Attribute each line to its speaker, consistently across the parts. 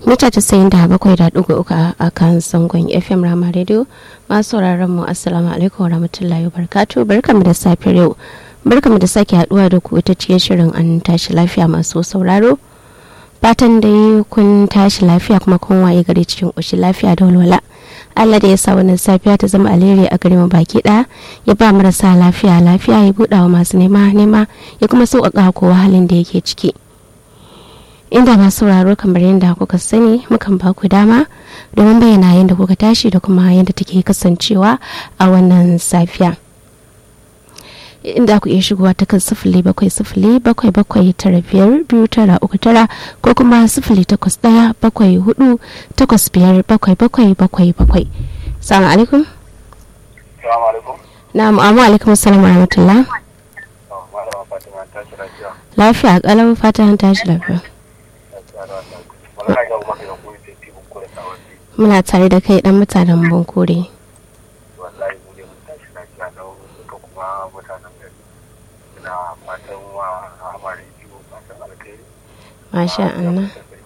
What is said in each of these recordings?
Speaker 1: mita casa'in da bakwai da ɗigo uku a kan zangon fm rama radio masu sauraron mu assalamu alaikum warahmatullahi wabarakatuh barkamu da safiyar yau barkamu da sake haduwa da ku ta cikin shirin an tashi lafiya masu sauraro fatan dai kun tashi lafiya kuma kun waye gari cikin ƙoshin lafiya da walwala Allah da ya sa wannan safiya ta zama alheri a gare mu baki ɗaya ya ba marasa lafiya lafiya ya buɗa wa masu nema nema ya kuma sauƙaƙa kowa halin da yake ciki inda masu sauraro kamar yadda kuka sani mukan ba ku dama domin bayyana yadda kuka tashi da kuma yadda take kasancewa a wannan safiya inda ku iya shigowa ta kan sifili bakwai sifili bakwai bakwai tara biyar biyu tara uku tara ko kuma sifili takwas ɗaya bakwai hudu takwas biyar bakwai bakwai bakwai bakwai salamu alaikum
Speaker 2: Salamu alaikum.
Speaker 1: na'am amma alaikum assalamu rahmatullah
Speaker 2: Oh, Malama Fatima ta shi lafiya.
Speaker 1: lafiya kalau fata an tashi lafiya
Speaker 2: Lafiya da wannan. Malama ga kuma da kuma sai tibin kore sawanni.
Speaker 1: muna tare da kai dan mutanen bankore
Speaker 2: Wallahi mu ne mun tashi lafiya da duka kuma mutanen gari. Ina fatan wa amare biyu fatan alkhairi.
Speaker 1: masha Allah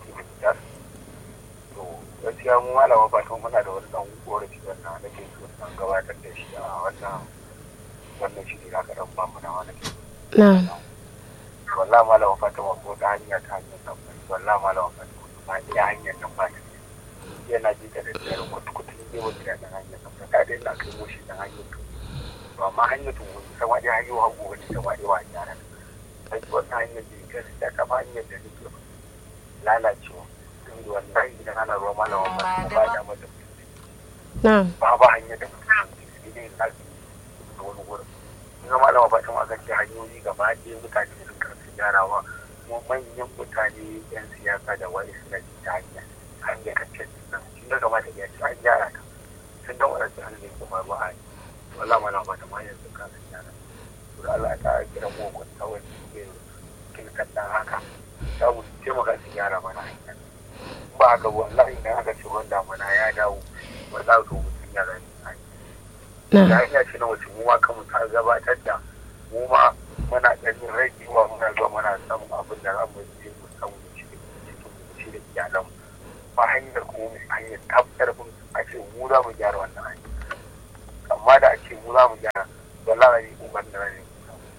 Speaker 2: To gaskiya mu malama Fatima muna da wani dan korafi wannan nake so dan gabatar da shi a wannan wannan shi ne aka dan ba mu na wannan.
Speaker 1: na'am
Speaker 2: wallahi malama fatima ko ta hanya ta hanyar nan wallahi malama fatima ba iya hanyar nan ba ta yana ji da daddare kutu-kutu ne wani da nan hanyar nan ta dai na kai moshi nan hanyar tu to amma hanyar tu wani sama dai hanyar hagu wani sama dai wa yara sai wannan hanyar da ita da kama hanyar da nake lalacewa tun da wallahi idan ana ruwa malama fatima ba da mata
Speaker 1: na'am
Speaker 2: ba ba hanyar da mutum sai dai na da wani wurin ga malama fatima aka ce hanyoyi gaba ɗaya mutane sun karfi gyarawa kuma manyan mutane yan siyasa da wani suna ji ta hanya hanyar kacce nan sun ga kamata ya ce an gyara ta sun ga wadanda an zai kuma ruwa a yi wallah malama fatima yanzu ka sun gyara to da Allah ta kira mu ko ta wani ke kin kaddan haka ta mu taimaka su gyara mana hanya ba haka wallahi idan aka ce ruwan damuna ya dawo wallahi to mutum ya rani hanya da
Speaker 1: na'am
Speaker 2: hanya ce na wace mu ma kanmu ta gabatar da mu ma muna ganin ragewa muna zuwa muna samun abin da zamu je mu samu da shi cikin mu shi da iyalanmu ba hanyar kuma mu hanyar tabbatar mun a ce mu za mu gyara wannan hanya amma da a ce mu za mu gyara wallahi ne uban da ne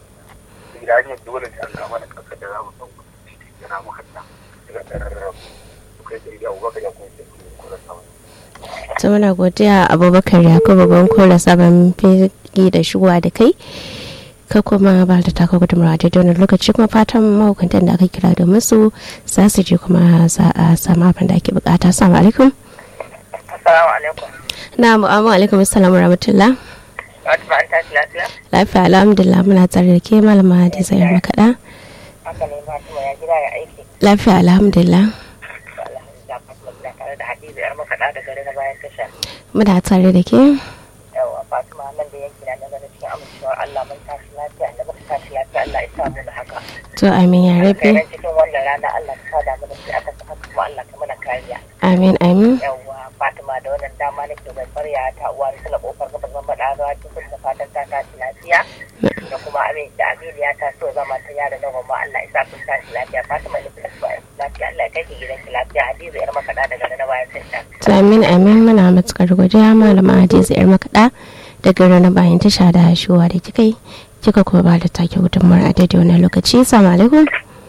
Speaker 2: sai da hanyar dole sai an ga mana kasa da za mu san cikin yana mu hatta daga ɗararrar kai da iya ubaka da kuma sai ku da samun
Speaker 1: ta muna godiya abubakar yakubu banko da sabon fegi da shigowa da kai ka kuma ba da taka gudunmawa a daidai wani lokaci kuma fatan mahukuntan da aka kira da musu za su je kuma za a samu abin da ake bukata assalamu alaikum
Speaker 3: Assalamu alaikum.
Speaker 1: na mu'amu alaikum assalamu rahmatullah
Speaker 3: Fatima an tashi lafiya?
Speaker 1: lafiya alhamdulillah muna tare da ke malama da zayar makaɗa
Speaker 3: Haka ne Fatima ya gida ya aiki.
Speaker 1: lafiya alhamdulillah
Speaker 3: Alhamdulillah Fatima ina tare da Hadiza yar makaɗa da gari na bayan tasha.
Speaker 1: muna tare da ke
Speaker 3: Yawwa Fatima nan da yanki na na gani cikin amincewar Allah mun tashi lafiya da muka tashi lafiya Allah ya samu da haka.
Speaker 1: to amin ya rabe
Speaker 3: Kai cikin wannan rana Allah ka sada mu da shi aka saka kuma Allah ka mana kariya.
Speaker 1: amin amin
Speaker 3: Yawwa Fatima da wannan dama nake bai farya ta uwa da sala kofar gaba zan faɗa ruwa cikin da fatan ta tashi lafiya. Da kuma amin da Aminu ya taso zama ta yara na gwamma Allah ya sa kun tashi lafiya Fatima da kuma lafiya Allah ya kai ki gidanki lafiya Hadiza yar makaɗa da gari na bayan tasha.
Speaker 1: to amin amin muna matukar godiya malama hadiza yar makaɗa daga ranar bayan tasha da shigowa da kika yi kika kuma ba da take gudunmawar a daidai wani lokaci assalamu alaikum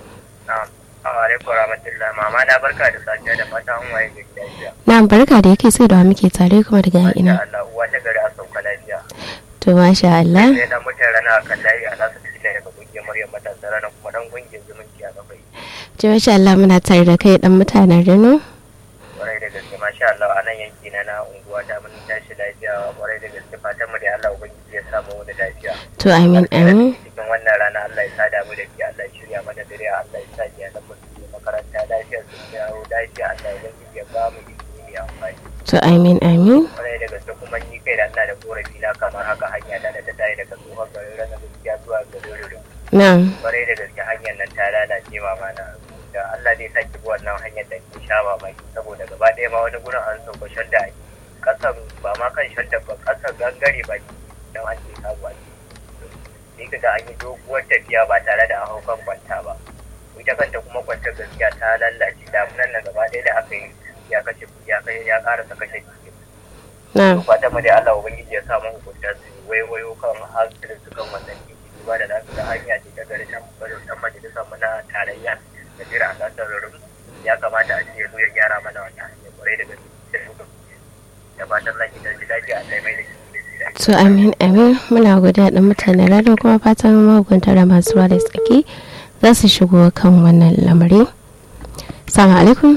Speaker 2: Assalamu alaikum warahmatullahi mama na barka da safiya da fata an waye gari lafiya.
Speaker 1: na barka da yake sai da wa muke tare kuma daga
Speaker 2: Masha
Speaker 1: ina
Speaker 2: Allah uwa ta gari a sauka lafiya.
Speaker 1: to masha Allah
Speaker 2: Sai dan mutan rana a kan layi a nasu cikin daga kungiyar Maryam matasa rana kuma dan kungiyar zumunci a kafai.
Speaker 1: to masha Allah muna tare da kai dan mutanen Reno
Speaker 2: Kwarai da gaske masha Allah a nan yanki na na unguwa ta mun tashi lafiya kwarai da gaske fatan mu da Allah ubangiji ya samu wani lafiya.
Speaker 1: to amin amin
Speaker 2: Cikin wannan rana Allah ya sada mu da ke Allah ya shirya mana dare Allah ya sa iyalan mu su je makaranta lafiya su dawo lafiya Allah ya ubangiji ya ba mu ilimi mai amfani.
Speaker 1: to amin amin
Speaker 2: kwarai da gaske kuma ni kai da ina da korafi na kamar haka hanya ta da ta tayi daga tsohon garin rana gaskiya zuwa garin ruru
Speaker 1: na'am
Speaker 2: kwarai da gaske hanyar nan ta lalace mama na da Allah zai saki bi wannan hanyar da ke sha mamaki saboda gaba ɗaya ma wani gurin an sauka shadda ake kasan ba ma kan shadda ba kasan gangare ba don an ce sabu a sai ka ga an yi doguwar tafiya ba tare da an hau kan kwanta ba ita kanta kuma kwantar gaskiya ta lallace damunan nan gaba ɗaya da aka yi ya kashe kuɗi ya kai ya ƙara ta kashe kuɗi
Speaker 1: na
Speaker 2: fatan mu dai Allah ubangiji ya sa mu hukunta su waiwayo kan hankalin su kan wannan titi ba da nasu da hanya ce ta gari can barin dan majalisar mu na tarayya da jira a gasar rurum ya kamata a ce ya zo ya gyara mana wannan hanya kwarai da gaske da fatan zaki ji lafiya a kai mai da shi
Speaker 1: to amin amin muna godiya da mutane radio kuma fatan mahukunta da masu ruwa da tsaki za su shigo kan wannan lamari salamu alaikum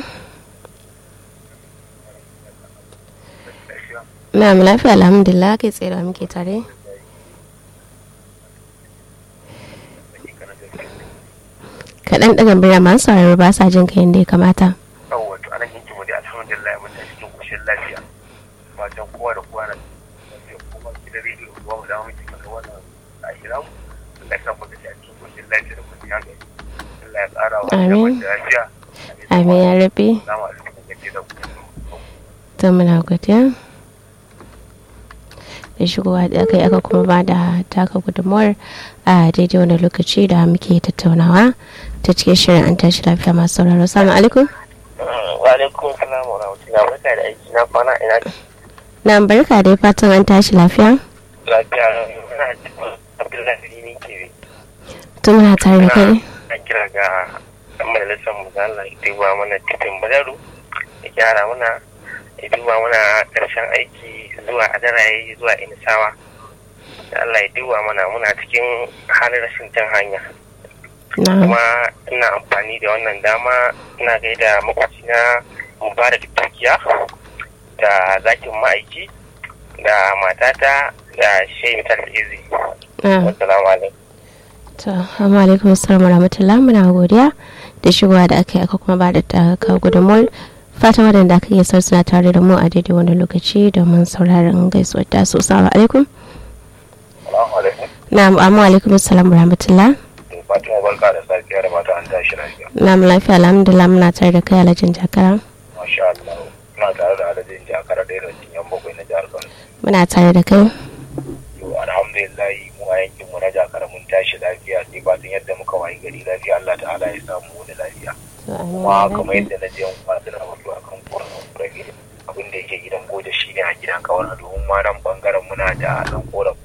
Speaker 1: na mu lafiya alhamdulillah kai tsaye da muke tare kaɗan ɗaga birya masu sauraro ba sa jin kayan da ya kamata
Speaker 2: yawwa to anan yanki mu dai alhamdulillah mun tafi cikin koshin lafiya fatan kowa da kowa na lafiya kuma gidan rediyo ruwa mu dawo miki kaga wannan ahira mu Allah ya sa mu da cikin koshin lafiya da kwanciyar hankali Allah ya ƙara wa
Speaker 1: Amin.
Speaker 2: da lafiya
Speaker 1: amin ya rabe
Speaker 2: Assalamu alaikum gaje da ku
Speaker 1: ta muna godiya da shigowa da aka yi aka kuma ba da taka gudunmuwar a daidai wani lokaci da muke tattaunawa ta cikin shirin an tashi lafiya masu sauraro salamu alaikum
Speaker 2: wa alaikum salam wa rahmatullahi barka da aiki na kwana ina
Speaker 1: na barka da fatan an tashi lafiya
Speaker 2: lafiya ina Abdullahi ne ke
Speaker 1: tun muna tare da kai
Speaker 2: na kira ga ɗan majalisar mu da Allah ya duba mana titin badaru ya gyara mana ya duba mana ƙarshen aiki zuwa adaraye zuwa inisawa da Allah ya duba mana muna cikin halin rashin jan hanya
Speaker 1: na
Speaker 2: kuma ina amfani da wannan dama ina gaida makwacina mubarak turkiya da zakin ma'aiki da matata da shehu talfizi
Speaker 1: na
Speaker 2: wassalamu alaikum
Speaker 1: to amma alaikum assalamu rahmatullah muna godiya da shigowa da aka yi aka kuma ba da taka gudunmuwar fatan waɗanda aka iya sau suna tare da mu a daidai wani lokaci domin sauraron gaisuwar ta so salamu alaikum
Speaker 2: Assalamu alaikum
Speaker 1: na amma alaikum assalamu rahmatullah
Speaker 2: Fatima barka da safiya da mata an tashi lafiya.
Speaker 1: na mu lafiya alhamdulillah muna tare da kai alhajin jakara
Speaker 2: Masha Allah. Ina tare da adadin jakara ɗaya da cikin yan bakwai na jihar Kano.
Speaker 1: muna tare da kai
Speaker 2: To alhamdulillah mu a yankin mu na jakara mun tashi lafiya sai fatan yadda muka wayi gari lafiya Allah ta'ala ya samu wani lafiya. Kuma kamar yadda na je kuma suna mutu a kan korafin kurege abin da yake gidan goje shi ne a gidan kawar domin ma nan bangaren muna da ɗan korafin